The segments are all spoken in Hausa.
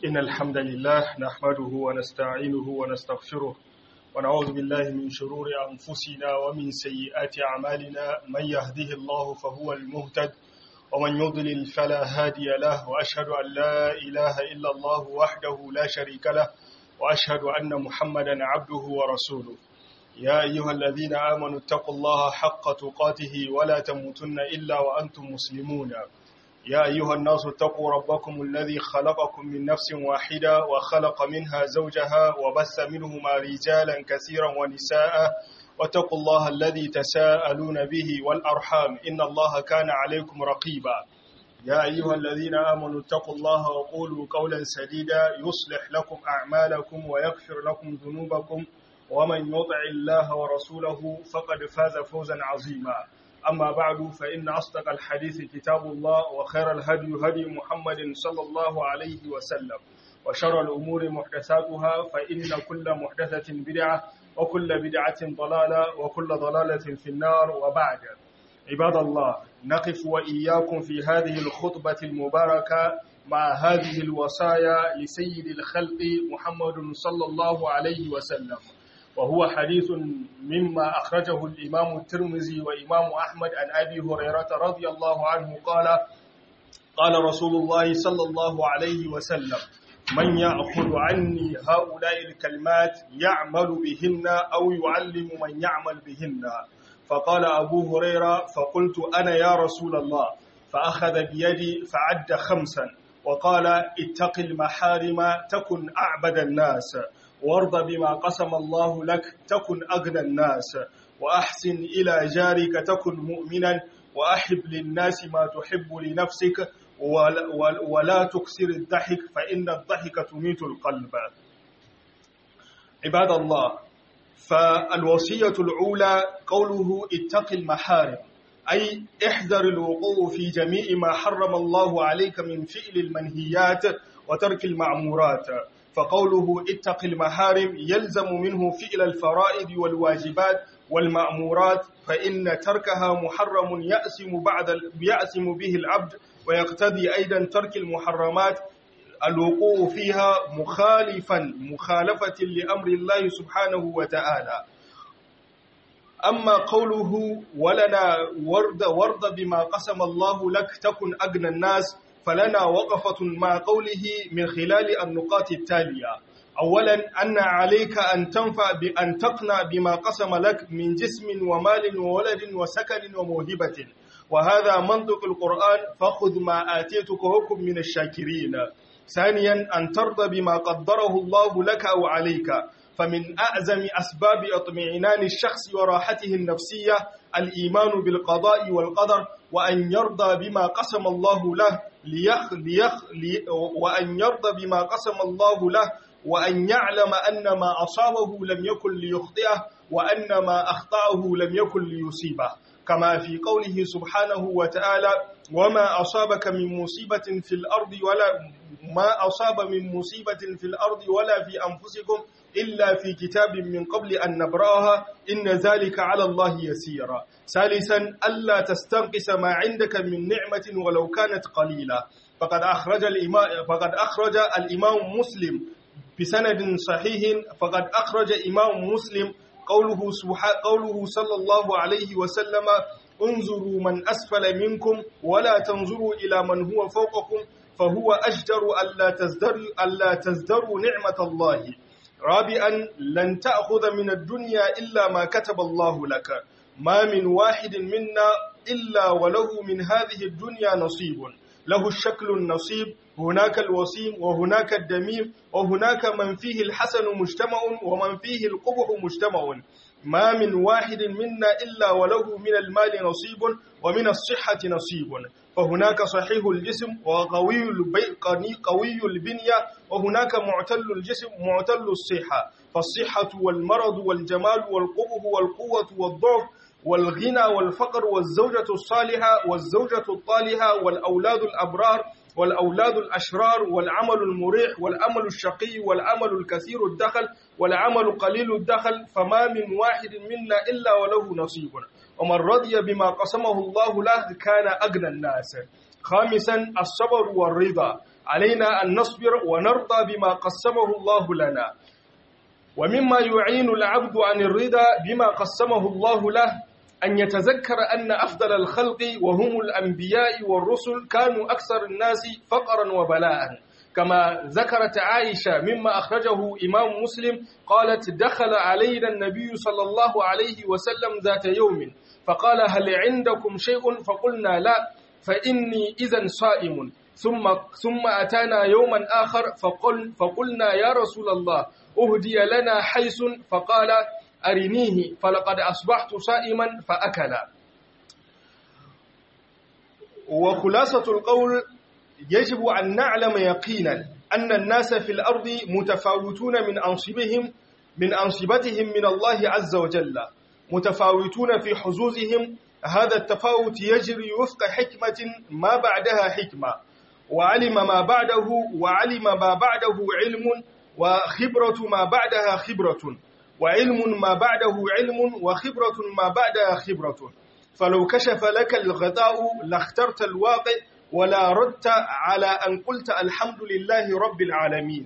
إن الحمد لله نحمده ونستعينه ونستغفره ونعوذ بالله من شرور أنفسنا ومن سيئات أعمالنا من يهده الله فهو المهتد ومن يضلل فلا هادي له وأشهد أن لا إله إلا الله وحده لا شريك له وأشهد أن محمدا عبده ورسوله يا أيها الذين آمنوا اتقوا الله حق تقاته ولا تموتن إلا وأنتم مسلمون يا أيها الناس اتقوا ربكم الذي خلقكم من نفس واحدة وخلق منها زوجها وبث منهما رجالا كثيرا ونساء واتقوا الله الذي تساءلون به والأرحام إن الله كان عليكم رقيبا يا أيها الذين آمنوا اتقوا الله وقولوا قولا سديدا يصلح لكم أعمالكم ويغفر لكم ذنوبكم ومن يطع الله ورسوله فقد فاز فوزا عظيما أما بعد فإن أصدق الحديث كتاب الله وخير الهدي هدي محمد صلى الله عليه وسلم وشر الأمور محدثاتها فإن كل محدثة بدعة وكل بدعة ضلالة وكل ضلالة في النار وبعد عباد الله نقف وإياكم في هذه الخطبة المباركة مع هذه الوصايا لسيد الخلق محمد صلى الله عليه وسلم وهو حديث مما أخرجه الإمام الترمذي وإمام أحمد عن أبي هريرة رضي الله عنه قال قال رسول الله صلى الله عليه وسلم من يأخذ عني هؤلاء الكلمات يعمل بهن أو يعلم من يعمل بهن فقال أبو هريرة فقلت أنا يا رسول الله فأخذ بيدي فعد خمسا وقال اتق المحارم تكن أعبد الناس وارض بما قسم الله لك تكن أغنى الناس وأحسن إلى جارك تكن مؤمنا وأحب للناس ما تحب لنفسك ولا تكسر الضحك فإن الضحك تميت القلب عباد الله فالوصية الأولى قوله اتق المحارم أي احذر الوقوع في جميع ما حرم الله عليك من فعل المنهيات وترك المعمورات فقوله اتق المحارم يلزم منه فعل الفرائض والواجبات والمأمورات فإن تركها محرم يأسم بعد يأسم به العبد ويقتضي أيضا ترك المحرمات الوقوع فيها مخالفا مخالفة لأمر الله سبحانه وتعالى أما قوله ولنا ورد ورد بما قسم الله لك تكن أغنى الناس فلنا وقفة مع قوله من خلال النقاط التالية أولا أن عليك أن تنفع بأن تقنع بما قسم لك من جسم ومال وولد وسكن وموهبة وهذا منطق القرآن فخذ ما آتيتك حكم من الشاكرين ثانيا أن ترضى بما قدره الله لك أو عليك فمن أعزم أسباب اطمئنان الشخص وراحته النفسية الإيمان بالقضاء والقدر وأن يرضى بما قسم الله له ليخ ليخ لي وأن يرضى بما قسم الله له وأن يعلم أن ما أصابه لم يكن ليخطئه وأن ما أخطأه لم يكن ليصيبه كما في قوله سبحانه وتعالى وما أصابك من مصيبة في الأرض ولا ما أصاب من مصيبة في الأرض ولا في أنفسكم إلا في كتاب من قبل أن نبرأها إن ذلك على الله يسيرا ثالثا ألا تستنقص ما عندك من نعمة ولو كانت قليلة فقد أخرج الإمام, فقد أخرج الإمام مسلم بسند صحيح فقد أخرج إمام مسلم قوله, قوله صلى الله عليه وسلم انظروا من أسفل منكم ولا تنظروا إلى من هو فوقكم فهو أجدر ألا تزدروا, ألا تزدروا نعمة الله رابعا لن تأخذ من الدنيا إلا ما كتب الله لك ما من واحد منا إلا وله من هذه الدنيا نصيب له الشكل النصيب هناك الوسيم وهناك الدميم وهناك من فيه الحسن مجتمع ومن فيه القبح مجتمع ما من واحد منا إلا وله من المال نصيب ومن الصحة نصيب فهناك صحيح الجسم وقوي قوي البنية وهناك معتل الجسم معتل الصحة فالصحة والمرض والجمال والقبه والقوة والضعف والغنى والفقر والزوجة الصالحة والزوجة الطالحة والأولاد الأبرار والأولاد الأشرار والعمل المريح والعمل الشقي والعمل الكثير الدخل والعمل قليل الدخل فما من واحد منا إلا وله نصيب ومن رضي بما قسمه الله له كان أغنى الناس خامسا الصبر والرضا علينا أن نصبر ونرضى بما قسمه الله لنا ومما يعين العبد عن الرضا بما قسمه الله له أن يتذكر أن أفضل الخلق وهم الأنبياء والرسل كانوا أكثر الناس فقرا وبلاء كما ذكرت عائشة مما أخرجه إمام مسلم قالت دخل علينا النبي صلى الله عليه وسلم ذات يوم فقال هل عندكم شيء فقلنا لا فإني إذا صائم ثم ثم أتانا يوما آخر فقل فقلنا يا رسول الله أهدي لنا حيث فقال أرنيه فلقد أصبحت صائما فأكل وخلاصة القول يجب أن نعلم يقينا أن الناس في الأرض متفاوتون من أنصبهم من أنصبتهم من الله عز وجل متفاوتون في حظوظهم هذا التفاوت يجري وفق حكمة ما بعدها حكمة وعلم ما بعده وعلم ما بعده علم وخبرة ما بعدها خبرة وعلم ما بعده علم وخبرة ما بعدها خبرة فلو كشف لك الغطاء لاخترت الواقع ولا ردت على أن قلت الحمد لله رب العالمين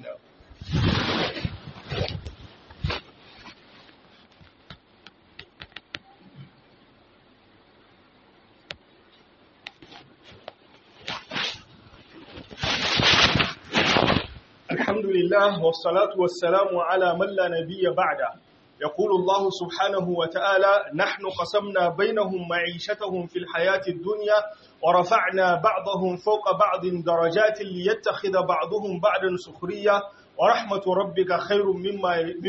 الحمد لله والصلاة والسلام على من لا نبي بعده يقول الله سبحانه وتعالى نحن قسمنا بينهم معيشتهم في الحياة الدنيا ورفعنا بعضهم فوق بعض درجات ليتخذ بعضهم بعضا سخرية ورحمة ربك خير مما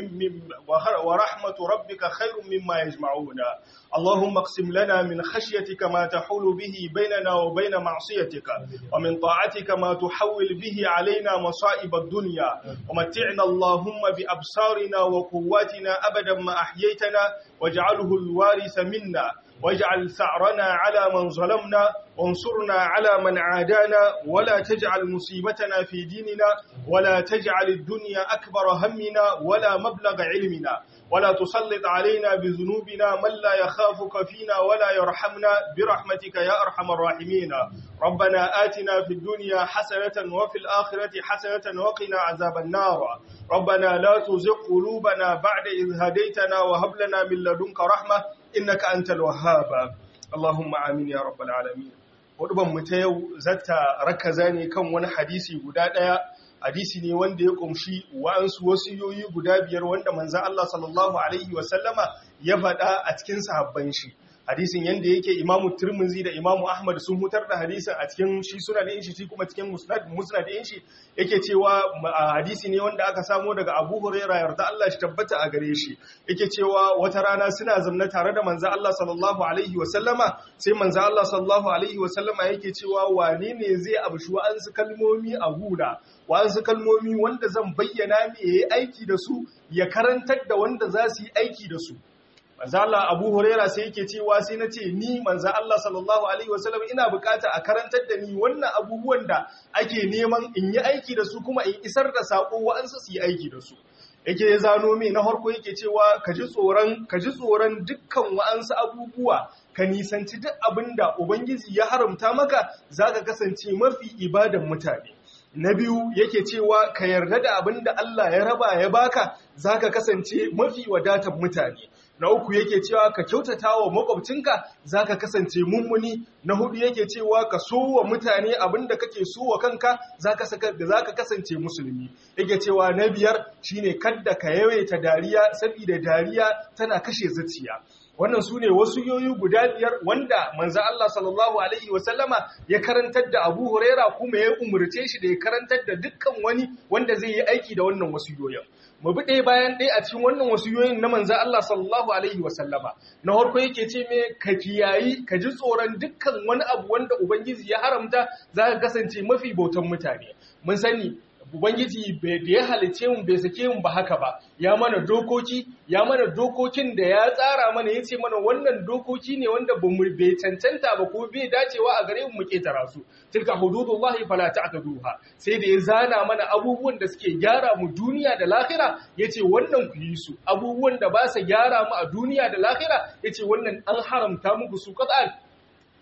ورحمة ربك خير مما يجمعون اللهم اقسم لنا من خشيتك ما تحول به بيننا وبين معصيتك ومن طاعتك ما تحول به علينا مصائب الدنيا ومتعنا اللهم بأبصارنا وقواتنا أبدا ما أحييتنا واجعله الوارث منا واجعل ثأرنا على من ظلمنا وانصرنا على من عادانا ولا تجعل مصيبتنا في ديننا ولا تجعل الدنيا أكبر همنا ولا مبلغ علمنا ولا تسلط علينا بذنوبنا من لا يخافك فينا ولا يرحمنا برحمتك يا أرحم الراحمين ربنا آتنا في الدنيا حسنة وفي الآخرة حسنة وقنا عذاب النار ربنا لا تزغ قلوبنا بعد إذ هديتنا وهب لنا من لدنك رحمة إنك أنت الوهاب اللهم آمين يا رب العالمين wadban mu ta yau zata rakaza ne kan wani hadisi guda daya hadisi ne wanda ya kumshi wa'ansu wasiyoyi guda biyar wanda manzan Allah sallallahu Alaihi wasallama ya faɗa a cikin sahabban shi. Hadisin yadda yake imamu Turmuzi da imamu Ahmad sun hutar da hadisin a cikin shi suna da shi kuma cikin musnad da shi yake cewa hadisi ne wanda aka samo daga Abu Huraira yarda Allah shi tabbata a gare shi yake cewa wata rana suna zamna tare da manzan Allah sallallahu Alaihi wasallama sai manzan Allah sallallahu Alaihi wasallama yake cewa wane ne zai abshi wa'ansu kalmomi a huda wasu kalmomi wanda zan bayyana ne ya yi aiki da su ya karantar da wanda za su yi aiki da su manzo Allah Abu Huraira sai yake cewa sai na ce ni manzo Allah sallallahu alaihi wasallam ina bukata a karantar da ni wannan abubuwan da ake neman in yi aiki da su kuma in isar da sako wa'ansu su yi aiki da su yake zano mai na harko yake cewa ka ji tsoron ka ji tsoron dukkan wa'ansu abubuwa ka nisanci duk abinda ubangiji ya haramta maka zaka kasance mafi ibadan mutane na biyu yake cewa ka yarda da abin da Allah ya raba ya baka zaka kasance mafi wadatar mutane na uku yake cewa ka kyautata wa makwabcinka zaka kasance mummuni na hudu yake cewa ka so wa mutane abin da kake so wa kanka zaka saka da zaka kasance musulmi yake cewa na biyar shine kadda ka yawaita dariya saboda dariya tana kashe zuciya wannan su ne wasu yoyi guda biyar wanda manzan Allah sallallahu Alaihi wasallama ya karantar da abu huraira kuma ya umarce shi da ya karantar da dukkan wani wanda zai yi aiki da wannan wasu yoyin mu bi ɗaya bayan ɗaya a cikin wannan wasu yoyin na manzan Allah sallallahu Alaihi wasallama na harko yake ce me ka kiyayi ka ji tsoron dukkan wani abu wanda ubangiji ya haramta za ka kasance mafi bautan mutane mun sani Ubangiji da ya halice mu bai sake mu ba haka ba, ya mana dokoki, ya mana dokokin da ya tsara mana ya ce mana wannan dokoki ne wanda ba mu bai cancanta ba ko bai dacewa a gare mu mu ketara su. Tilka hududullahi fala ta'taduha. Sai da ya zana mana abubuwan da suke gyara mu duniya da lahira, yace wannan ku yi su. Abubuwan da ba su gyara mu a duniya da lahira, yace wannan an haramta muku su qat'an.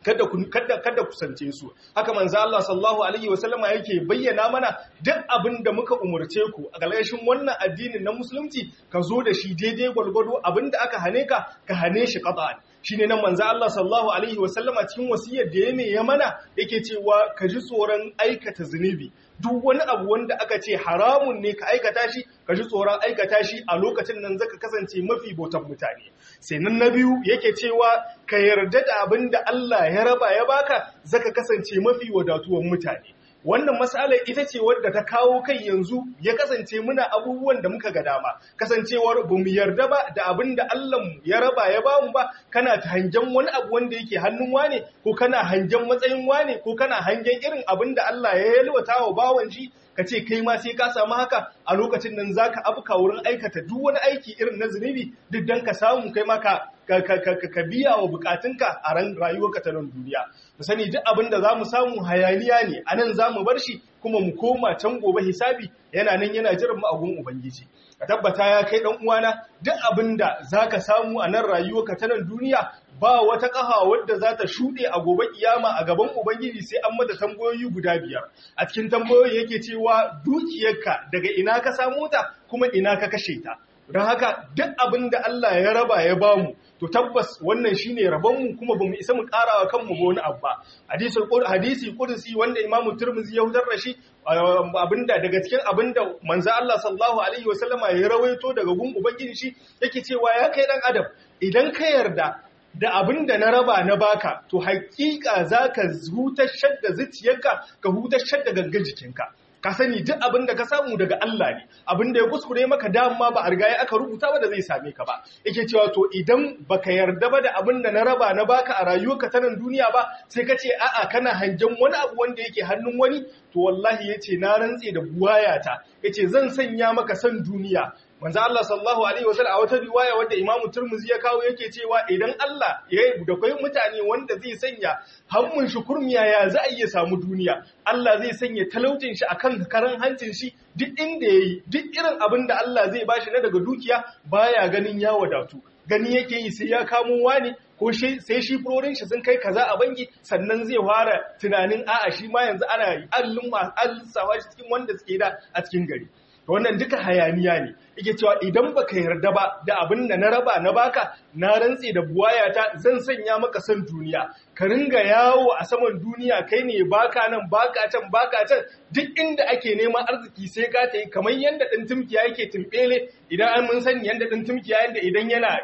kada kada kada kusance su haka manzo Allah sallallahu alaihi wasallama yake bayyana mana duk abin da muka umurce ku a galgashin wannan addinin na musulunci ka zo da shi daidai gwalgwado abin da aka hane ka ka hane shi qat'an shine nan manzo Allah sallallahu alaihi wasallama cikin wasiyar da ya ya mana yake cewa ka ji tsoron aikata zunubi duk wani abu wanda aka ce haramun ne ka aikata shi ka ji tsoron aikata shi a lokacin nan zaka kasance mafi bautan mutane sai nan na biyu yake cewa ka yarda da abin da Allah ya raba ya baka zaka kasance mafi wadatuwan mutane wannan matsalar ita ce wadda ta kawo kai yanzu ya kasance muna abubuwan da muka ga dama kasancewar ba mu yarda ba da abin da Allah ya raba ya bamu ba kana ta hangen wani abu wanda yake hannun wane ko kana hangen matsayin wane ko kana hangen irin abin da Allah ya yalwata wa bawan shi ka ce kai ma sai ka samu haka a lokacin nan zaka abuka wurin aikata duk wani aiki irin na zunubi duk dan ka samu kai ma ka ka biya wa bukatunka a ran rayuwarka ta nan duniya mu sani duk abin da zamu samu hayaniya ne anan zamu bar shi kuma mu koma can gobe hisabi yana nan yana jiran mu a gun ubangiji ka tabbata ya kai dan uwana duk abin da zaka samu a nan rayuwarka ta nan duniya ba wata ƙaha wadda za ta shuɗe a gobe kiyama a gaban Ubangiji sai an mata tambayoyi guda biyar. A cikin tambayoyi yake cewa dukiyarka daga ina ka samu ta kuma ina ka kashe ta. Don haka duk abin da Allah ya raba ya bamu to tabbas wannan shine rabonmu kuma bamu isa mu karawa kanmu ba wani abu ba. Hadisi hadisi kudusi wanda Imam Tirmidhi ya hudar da shi abinda daga cikin abinda manzo Allah sallallahu alaihi wasallama ya rawaito daga gun Ubangiji shi yake cewa ya kai dan adam idan ka yarda da abin da na raba na baka to hakika za ka hutashar da zuciyarka ka hutashar da gangan jikinka ka sani duk abin da ka samu daga Allah ne abin da ya kuskure maka dama ba a riga ya aka rubuta ba da zai same ka ba yake cewa to idan baka yarda ba da abin da na raba na baka a rayuwarka ta nan duniya ba sai ka ce a'a kana hangen wani abu wanda yake hannun wani to wallahi yace na rantse da buwayata yace zan sanya maka san duniya manzo Allah sallallahu alaihi wasallam a wata riwaya wadda Imam Tirmidhi ya kawo yake cewa idan Allah ya da kai mutane wanda zai sanya hammun shi kurmiya ya za a iya samu duniya Allah zai sanya talaucin shi akan karan hancin shi duk inda yayi duk irin abin da Allah zai bashi na daga dukiya baya ganin ya wadatu gani yake yi sai ya kamo wani ko sai shi furorin shi sun kai kaza a banki sannan zai fara tunanin a'a shi ma yanzu ana allun alsawa shi cikin wanda suke da a cikin gari wannan duka hayaniya ne yake cewa idan baka yarda ba da abin da na raba na baka na rantse da buwayata zan sanya maka san duniya ka ringa yawo a saman duniya kai ne baka nan baka can baka can duk inda ake neman arziki sai ka ta yi kamar yadda ɗan tumkiya yake tumbele idan an mun sani yadda ɗan tumkiya yadda idan yana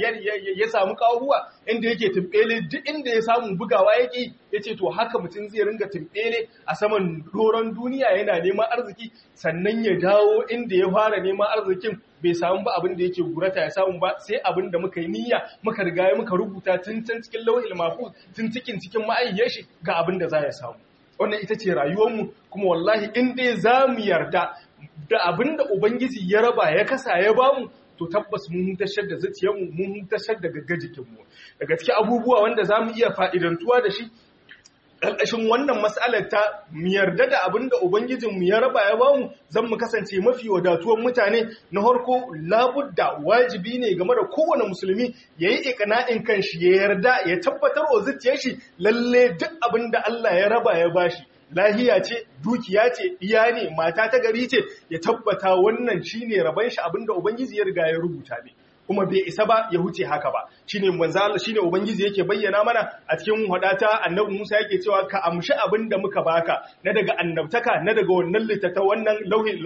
ya samu kawuwa inda yake tumbele duk inda ya samu bugawa yake ya ce to haka mutum zai ringa tumbele a saman doron duniya yana neman arziki sannan ya dawo inda ya fara neman arzikin bai samu ba abin da yake gurata ya samu ba sai abin da muka yi niyya muka riga muka rubuta tun can cikin lauhil mahfuz tun cikin cikin ma'ayyar shi ga abin da za ya samu wannan ita ce rayuwarmu kuma wallahi in dai za mu yarda da abin da ubangiji ya raba ya kasa ya bamu to tabbas mun huntashar da zuciyarmu mun huntashar da gagga jikinmu daga cikin abubuwa wanda za mu iya fa'idantuwa da shi ƙarƙashin wannan matsalar ta mu yarda da abin da Ubangijinmu ya raba ya bamu zan mu kasance mafi wadatuwan mutane na harko labudda wajibi ne game da kowane musulmi ya yi ikana'in kan shi ya yarda ya tabbatar wa zuciyar shi lalle duk abin da Allah ya raba ya bashi lahiya ce dukiya ce iya ne mata ta gari ce ya tabbata wannan shine raban shi abinda ubangiji ya riga ya rubuta ne kuma bai isa ba ya huce haka ba shine manzo Allah shine ubangiji yake bayyana mana a cikin hadata annabi Musa yake cewa ka amshi abin da muka baka na daga annabtaka na daga wannan litata wannan lauhi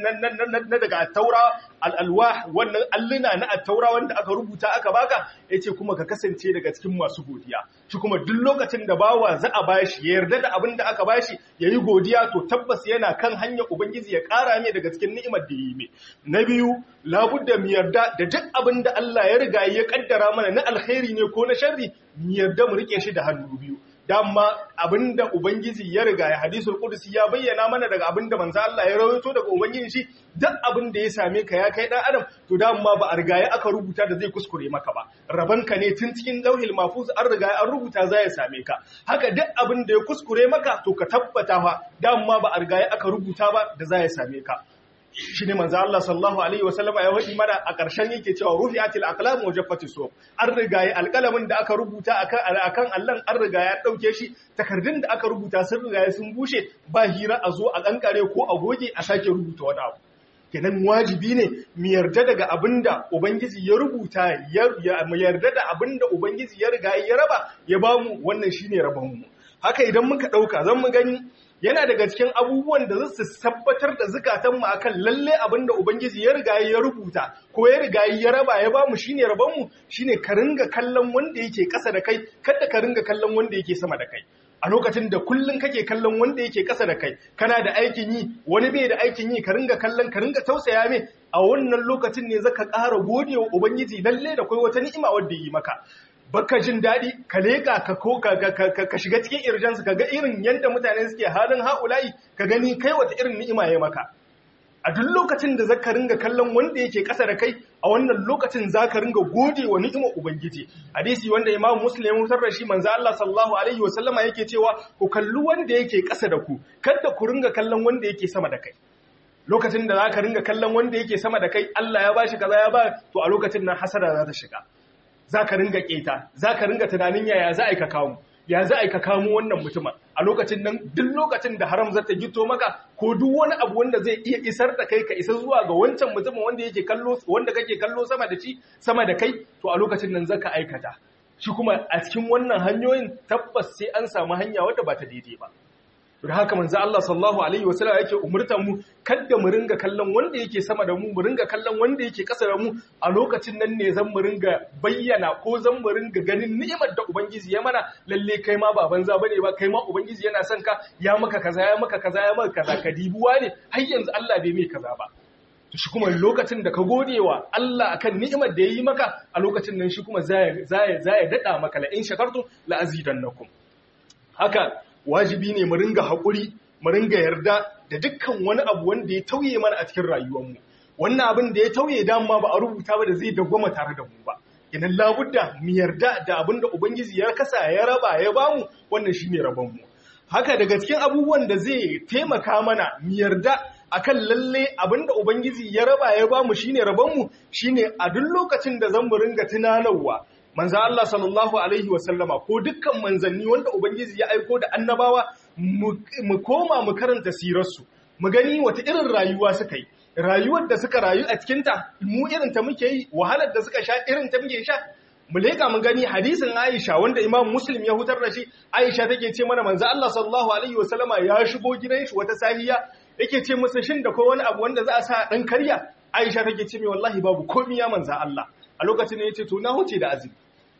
na daga taura al-alwah wannan alluna na at-taura wanda aka rubuta aka baka yace kuma ka kasance daga cikin masu godiya shi kuma duk lokacin da bawa za a bashi ya yarda da abin da aka bashi yayi godiya to tabbas yana kan hanyar ubangiji ya kara mai daga cikin ni'imar da yi mai na biyu labudda mu yarda da duk abin da Allah ya riga ya kaddara mana na alkhairi ne ko na sharri mu yarda mu rike shi da hannu biyu dama abinda ubangiji ya riga ya hadisul qudsi ya bayyana mana daga abinda manzo Allah ya rawaito daga ubangiji shi duk abin da ya same ka ya kai dan adam to dama ba a riga ya aka rubuta da zai kuskure maka ba rabanka ne tun cikin lauhil mahfuz an riga an rubuta za ya same ka haka duk abin da ya kuskure maka to ka tabbata fa dama ba a riga ya aka rubuta ba da za ya same ka shi ne manzo Allah sallallahu alaihi wasallama ya wadi mana a ƙarshen yake cewa rufi'atil aqlam wa jaffati suhuf an riga ya alƙalamin da aka rubuta akan akan Allah an riga ya dauke shi takardun da aka rubuta sun riga sun bushe ba hira a zo a kankare ko a goge a sake rubuta wani abu kenan wajibi ne mu yarda daga abinda ubangiji ya rubuta mu yarda da abinda ubangiji ya riga ya raba ya bamu wannan shine rabon mu haka idan muka dauka zan mu gani yana daga cikin abubuwan da za su tabbatar da zukatanmu akan lalle abinda ubangiji ya riga ya rubuta ko ya riga ya raba ya bamu shine rabonmu shine ka ringa kallon wanda yake ƙasa da kai kada ka ringa kallon wanda yake sama da kai a lokacin da kullun kake kallon wanda yake ƙasa da kai kana da aikin yi wani bai da aikin yi ka ringa kallon ka ringa tausaya mai a wannan lokacin ne zaka ƙara godewa ubangiji lalle da kai wata ni'ima wanda yi maka baka jin daɗi ka leƙa ka ko ka shiga cikin irjansu ka ga irin yadda mutane suke halin haulayi ka gani kai wata irin ni'ima ya maka a duk lokacin da zaka ringa kallon wanda yake ƙasa da kai a wannan lokacin zaka ringa gode wa ni'imar ubangiji hadisi wanda imam muslim ya mutar da shi manzo Allah sallallahu alaihi wa sallama yake cewa ku kalli wanda yake ƙasa da ku kada ku ringa kallon wanda yake sama da kai lokacin da zaka ringa kallon wanda yake sama da kai Allah ya bashi kaza ya ba to a lokacin nan hasara za ta shiga za ka ringa keta za ka ringa tunanin yaya za a yi ka kawo ya za a yi ka kamo wannan mutumin a lokacin nan duk lokacin da haram zata gito maka ko duk wani abu wanda zai iya isar da kai ka isa zuwa ga wancan mutumin wanda yake kallo wanda kake kallo sama da shi sama da kai to a lokacin nan zaka aikata shi kuma a cikin wannan hanyoyin tabbas sai an samu hanya wadda ba ta daidai ba da haka manzo Allah sallallahu alaihi wasallam yake umurtan mu kada mu ringa kallon wanda yake sama da mu mu ringa kallon wanda yake ƙasa da mu a lokacin nan ne zan mu ringa bayyana ko zan mu ringa ganin ni'imar da ubangiji ya mana lalle kai ma ba banza bane ba kai ma ubangiji yana son ka ya maka kaza ya maka kaza ya maka kaza ka dibuwa ne har yanzu Allah bai mai kaza ba shi kuma lokacin da ka gode wa Allah akan ni'imar da ya yi maka a lokacin nan shi kuma zaya zaya dada maka la in shakartum la azidannakum haka wajibi ne mu ringa haƙuri mu ringa yarda da dukkan wani abu wanda ya tauye mana a cikin rayuwarmu wannan abin da ya tauye dama ba a rubuta ba da zai dagwama tare da mu ba idan labudda mu yarda da abin da ubangiji ya kasa ya raba ya bamu wannan shine rabon mu haka daga cikin abubuwan da zai taimaka mana mu yarda akan lalle abin da ubangiji ya raba ya bamu shine rabon mu shine a duk lokacin da zan mu ringa tunanarwa manzo Allah sallallahu alaihi wasallama ko dukkan manzanni wanda ubangiji ya aiko da annabawa mu koma mu karanta sirarsu mu gani wata irin rayuwa suka yi rayuwar da suka rayu a cikinta mu irin ta muke yi wahalar da suka sha irin ta muke sha mu leka mu gani hadisin Aisha wanda Imam Muslim ya hutar da shi Aisha take ce mana manzo Allah sallallahu alaihi wasallama ya shigo gidan shi wata sahiya yake ce masa shin da ko wani abu wanda za a sa dan karya Aisha take ce mai wallahi babu komai ya manzo Allah a lokacin ne yace to na huce da azumi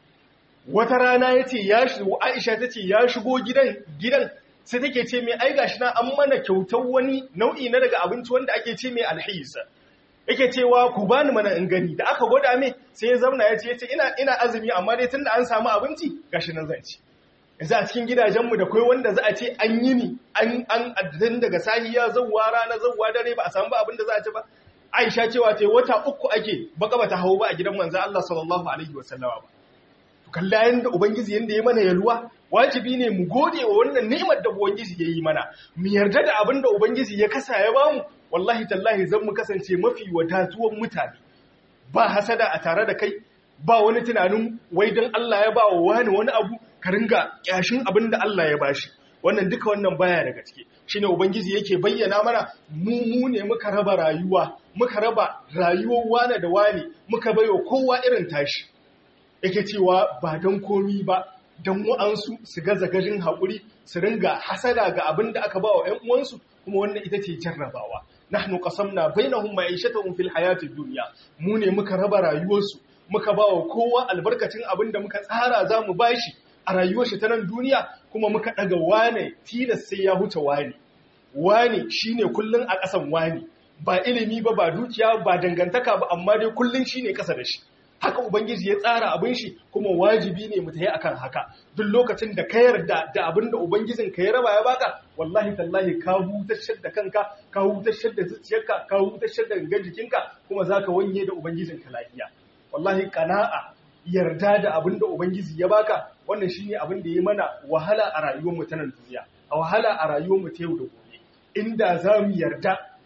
wata rana yace ya shigo Aisha tace ya shigo gidan gidan sai take ce mai ai gashi na an mana kyautar wani nau'i na daga abinci wanda ake ce mai alhisa yake cewa ku bani mana in gani da aka gwada mai sai ya zauna ya ce yace ina ina azumi amma dai tunda an samu abinci gashi nan zan ci yanzu a cikin gidajenmu da kai wanda za a ce an yi ni an an addin daga sahiya zawwa rana zawwa dare ba a samu ba abin da za a ci ba Aisha cewa ce wata uku ake baka bata hawo ba a gidan manzo Allah sallallahu alaihi wasallama ba kalla yanda ubangiji yanda ya mana yalwa wajibi ne mu gode wa wannan ni'imar da ubangiji ya yi mana mu yarda da abin da ubangiji ya kasa ya bamu wallahi tallahi zan mu kasance mafi wadatuwan mutane ba hasada a tare da kai ba wani tunanin wai dan Allah ya ba wa wani wani abu ka ringa kyashin abin da Allah ya bashi wannan duka wannan baya daga ciki shine ubangiji yake bayyana mana mu mu ne muka raba rayuwa muka raba rayuwar wane da wane muka baiwa kowa irin tashi yake cewa ba don komi ba don wa'ansu su gaza gajin haƙuri su ringa hasada ga abin da aka ba wa ‘yan uwansu kuma wannan ita ce jarrabawa nahnu qasamna bainahum ma'ishatahum fil hayatid dunya mu ne muka raba rayuwarsu muka ba wa kowa albarkacin abin da muka tsara za mu bashi a rayuwar shi ta nan duniya kuma muka daga wane tilas sai ya huce wane wane shine kullun a ƙasan wane ba ilimi ba ba dukiya ba dangantaka ba amma dai kullun shine ƙasa da shi haka ubangiji ya tsara abin shi kuma wajibi ne mu tayi akan haka duk lokacin da ka yarda da abin da ubangijin ka ya raba ya baka wallahi tallahi ka hutashar da kanka ka hutashar da zuciyarka ka hutashar da gangan jikinka kuma zaka wanye da ubangijin ka lafiya wallahi qana'a yarda da abin da ubangiji ya baka wannan shine abin da ya mana wahala a rayuwar mu ta nan duniya a wahala a rayuwar mu ta yau da gobe inda za mu yarda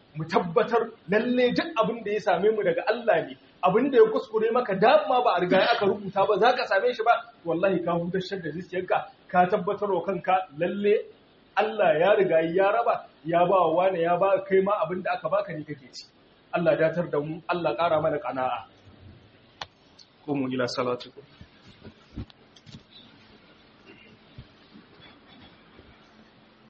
mu tabbatar lalle duk abin da ya same mu daga Allah ne abin da ya kuskure maka dama ba a riga aka rubuta ba za ka same shi ba wallahi ka hutar da zuciyarka ka tabbatar wa kanka lalle Allah ya riga ya raba ya ba wa wani ya ba kai ma abin da aka baka ne kake ci Allah datar da mu Allah ƙara mana ƙana'a. Kumu ila salatukum.